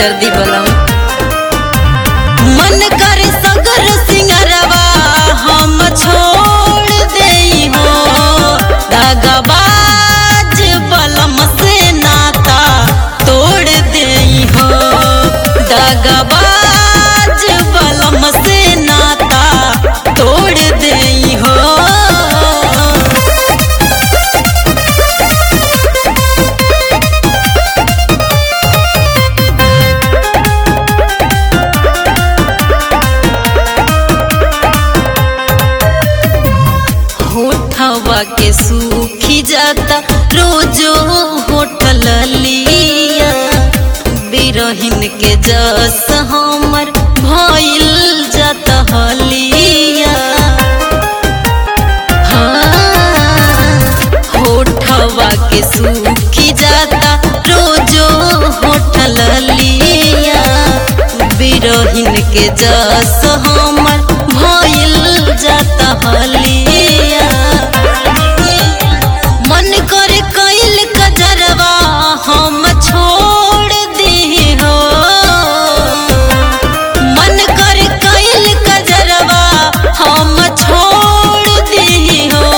बेदर्दी बलम मन कर सगर सिंगरवा हम छोड़ देई हो दगाबाज बलम से नाता तोड़ देई हो दगाबाज बलम से नाता तोड़ देई हो होठवा के सूखी जाता रोजो होठल लिया बिरहिन के जस हमर भइल जाता हलिया हाँ, होठवा के सूखी जाता रोजो होठल लिया बिरहिन के जस हमर भइल जाता हलिया मन कर कैल कजरवा हम छोड़ दी हो मन कर कैल कजरवा हम छोड़ दी हो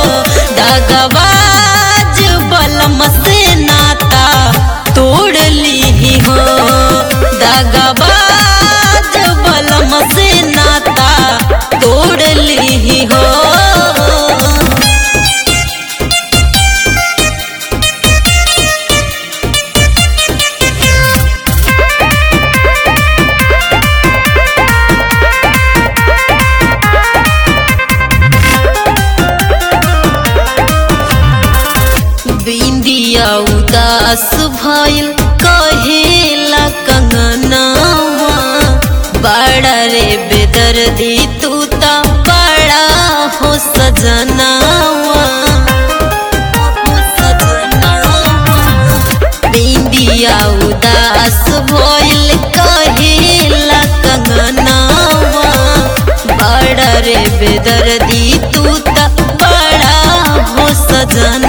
दगबाज बलम से नाता तोड़ ली हो दगबाज बलम से नाता तोड़ ली हो बिंदिया उदास भइल कहेला कंगनावा बड़ा रे बेदर्दी तू ता बड़ा हो सजनावा बिंदिया उदास भइल कहेला कंगनावा बड़ा रे बेदर्दी तू ता बड़ा हो सजना